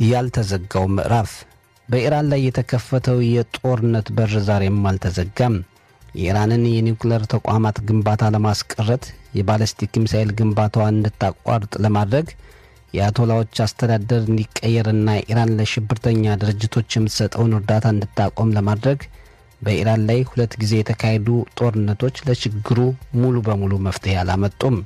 ያልተዘጋው ምዕራፍ በኢራን ላይ የተከፈተው የጦርነት በር ዛሬም አልተዘጋም። የኢራንን የኒውክሌር ተቋማት ግንባታ ለማስቀረት የባለስቲክ ሚሳኤል ግንባታዋን እንድታቋርጥ ለማድረግ የአያቶላዎች አስተዳደር እንዲቀየርና ኢራን ለሽብርተኛ ድርጅቶች የምትሰጠውን እርዳታ እንድታቆም ለማድረግ በኢራን ላይ ሁለት ጊዜ የተካሄዱ ጦርነቶች ለችግሩ ሙሉ በሙሉ መፍትሄ አላመጡም።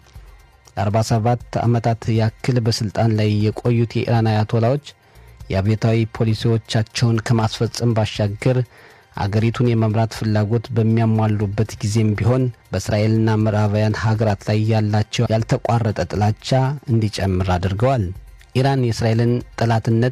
ለ47 ዓመታት ያክል በሥልጣን ላይ የቆዩት የኢራን አያቶላዎች የአብዮታዊ ፖሊሲዎቻቸውን ከማስፈጸም ባሻገር አገሪቱን የመምራት ፍላጎት በሚያሟሉበት ጊዜም ቢሆን በእስራኤልና ምዕራባውያን ሀገራት ላይ ያላቸው ያልተቋረጠ ጥላቻ እንዲጨምር አድርገዋል። ኢራን የእስራኤልን ጠላትነት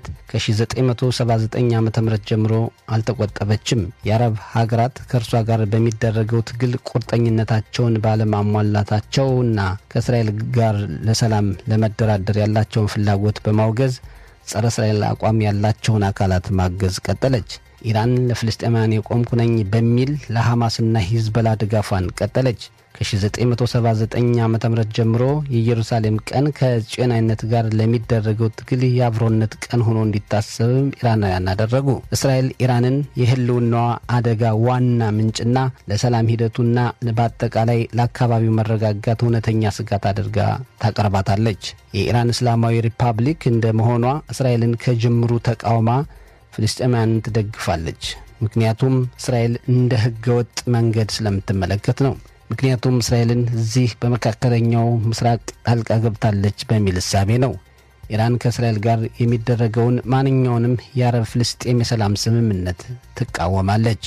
ከ1979 ዓ ም ጀምሮ አልተቆጠበችም። የአረብ ሀገራት ከእርሷ ጋር በሚደረገው ትግል ቁርጠኝነታቸውን ባለማሟላታቸውና ከእስራኤል ጋር ለሰላም ለመደራደር ያላቸውን ፍላጎት በማውገዝ ጸረ እስራኤል አቋም ያላቸውን አካላት ማገዝ ቀጠለች። ኢራን ለፍልስጤማውያን የቆምኩ ነኝ በሚል ለሐማስና ሂዝበላ ድጋፏን ቀጠለች። ከ1979 ዓ ም ጀምሮ የኢየሩሳሌም ቀን ከጽዮናዊነት ጋር ለሚደረገው ትግል የአብሮነት ቀን ሆኖ እንዲታሰብም ኢራናውያን አደረጉ። እስራኤል ኢራንን የህልውናዋ አደጋ ዋና ምንጭና ለሰላም ሂደቱና በአጠቃላይ ለአካባቢው መረጋጋት እውነተኛ ስጋት አድርጋ ታቀርባታለች። የኢራን እስላማዊ ሪፐብሊክ እንደ መሆኗ እስራኤልን ከጅምሩ ተቃውማ ፍልስጤማውያንን ትደግፋለች። ምክንያቱም እስራኤል እንደ ህገወጥ መንገድ ስለምትመለከት ነው። ምክንያቱም እስራኤልን እዚህ በመካከለኛው ምስራቅ ጣልቃ ገብታለች በሚል እሳቤ ነው። ኢራን ከእስራኤል ጋር የሚደረገውን ማንኛውንም የአረብ ፍልስጤም የሰላም ስምምነት ትቃወማለች።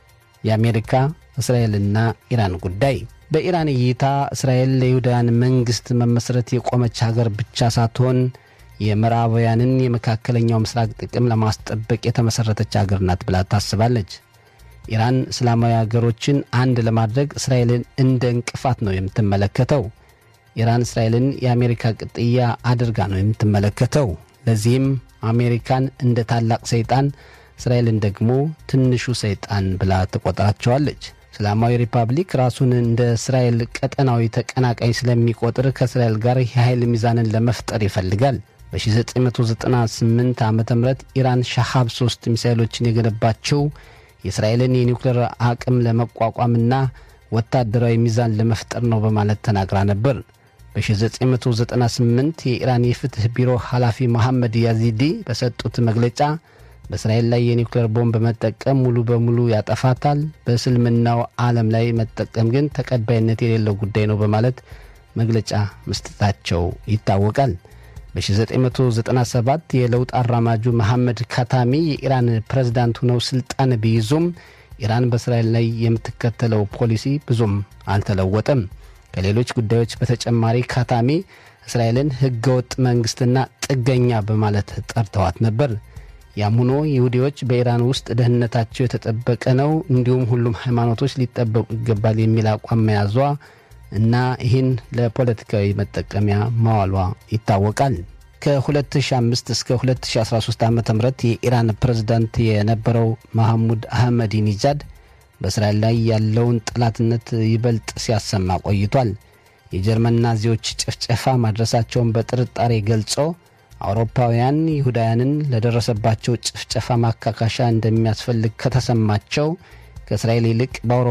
የአሜሪካ እስራኤልና ኢራን ጉዳይ በኢራን እይታ እስራኤል ለይሁዳውያን መንግሥት መመስረት የቆመች ሀገር ብቻ ሳትሆን የምዕራባውያንን የመካከለኛው ምስራቅ ጥቅም ለማስጠበቅ የተመሠረተች ሀገር ናት ብላ ታስባለች። ኢራን እስላማዊ ሀገሮችን አንድ ለማድረግ እስራኤልን እንደ እንቅፋት ነው የምትመለከተው። ኢራን እስራኤልን የአሜሪካ ቅጥያ አድርጋ ነው የምትመለከተው። ለዚህም አሜሪካን እንደ ታላቅ ሰይጣን፣ እስራኤልን ደግሞ ትንሹ ሰይጣን ብላ ትቆጥራቸዋለች። እስላማዊ ሪፐብሊክ ራሱን እንደ እስራኤል ቀጠናዊ ተቀናቃኝ ስለሚቆጥር ከእስራኤል ጋር የኃይል ሚዛንን ለመፍጠር ይፈልጋል። በ1998 ዓ ም ኢራን ሻሃብ 3 ሚሳይሎችን የገነባቸው የእስራኤልን የኒውክሌር አቅም ለመቋቋምና ወታደራዊ ሚዛን ለመፍጠር ነው በማለት ተናግራ ነበር። በ1998 የኢራን የፍትሕ ቢሮ ኃላፊ መሐመድ ያዚዲ በሰጡት መግለጫ በእስራኤል ላይ የኒውክሌር ቦምብ መጠቀም ሙሉ በሙሉ ያጠፋታል፣ በእስልምናው ዓለም ላይ መጠቀም ግን ተቀባይነት የሌለው ጉዳይ ነው በማለት መግለጫ መስጠታቸው ይታወቃል። በ1997 የለውጥ አራማጁ መሐመድ ካታሚ የኢራን ፕሬዝዳንት ሆነው ስልጣን ቢይዙም ኢራን በእስራኤል ላይ የምትከተለው ፖሊሲ ብዙም አልተለወጠም። ከሌሎች ጉዳዮች በተጨማሪ ካታሚ እስራኤልን ሕገወጥ መንግሥትና ጥገኛ በማለት ጠርተዋት ነበር። ያም ሆኖ ይሁዲዎች በኢራን ውስጥ ደህንነታቸው የተጠበቀ ነው፣ እንዲሁም ሁሉም ሃይማኖቶች ሊጠበቁ ይገባል የሚል አቋም መያዟ እና ይህን ለፖለቲካዊ መጠቀሚያ ማዋሏ ይታወቃል። ከ2005 እስከ 2013 ዓ ም የኢራን ፕሬዝዳንት የነበረው መሐሙድ አህመዲ ኒጃድ በእስራኤል ላይ ያለውን ጠላትነት ይበልጥ ሲያሰማ ቆይቷል። የጀርመን ናዚዎች ጭፍጨፋ ማድረሳቸውን በጥርጣሬ ገልጾ አውሮፓውያን ይሁዳውያንን ለደረሰባቸው ጭፍጨፋ ማካካሻ እንደሚያስፈልግ ከተሰማቸው ከእስራኤል ይልቅ በአውሮ